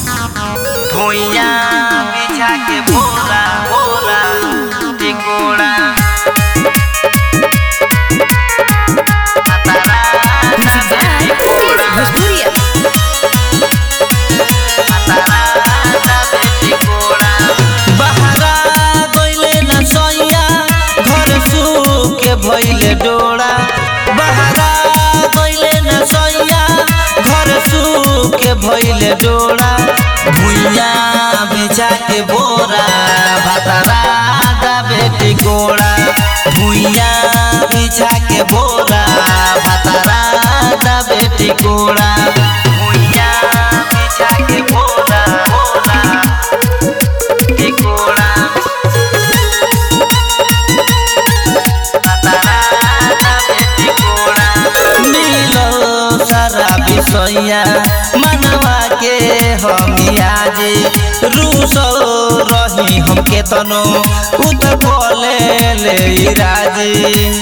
भुइया बिछा के बोरा बोरा टिकोड़ा Music by Bhojpuria. बहरा गइले न सैया घर सूखे भइले डोरा बहरा गइले न सैया घर सूखे भइले डोरा भुइया बिछा के बोरा भतरा दाबे टिकोड़ा भुइया बिछा के बोरा भतरा दाबे टिकोड़ा भुइया बिछा के बोरा बोरा टिकोड़ा मिलो सारा विषया मनवा के हमिया जे रूसल रही हम के तनो उत बोले ले राजी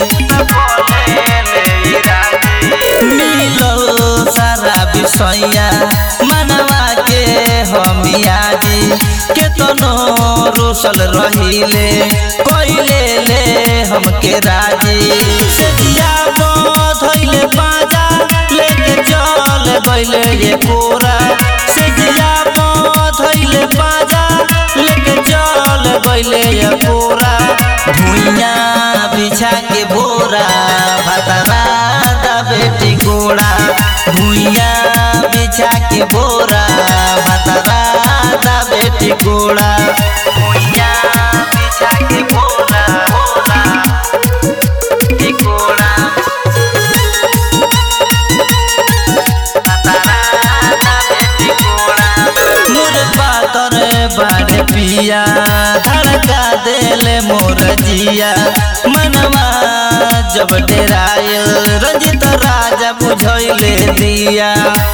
मिलो सारा विषया मनवा के हमिया जी केतनो रूसल रहिले कोइले ले हमके राजी से जिया धइले बाजा लेके चल गइले ये पूरा से जिया धइले बाजा लेके चल गइले ये पूरा भुइया बिछा के बोरा भतरा दबे टिकोड़ा भुइया बिछा के बोरा भतरा दबे टिकोड़ा भुइया बिछा के बोरा बोरा टिकोड़ा मोर पातर बाड़ पिया धड़का देले मोर जिया मनवा जब डेरायल रंजित राजा बुझैले दिया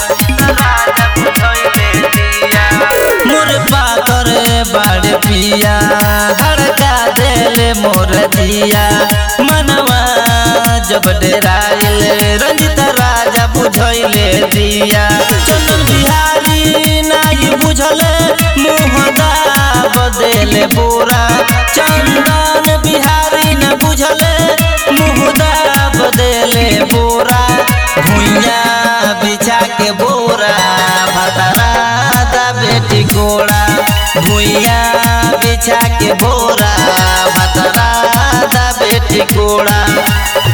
मोर पातर बाड़ पिया धड़का देले मोर जिया मनवा जब डेरायल रंजित राजा बुझैले दिया चंदन बिहारी नाई बुझले मुँह बदेले बोरा चंदन बिहारी न बुझले मुँह बदेले बोरा भुइया बिछा के बोरा भतरा दबे टिकोड़ा भुइया बिछा के बोरा भतरा दबे टिकोड़ा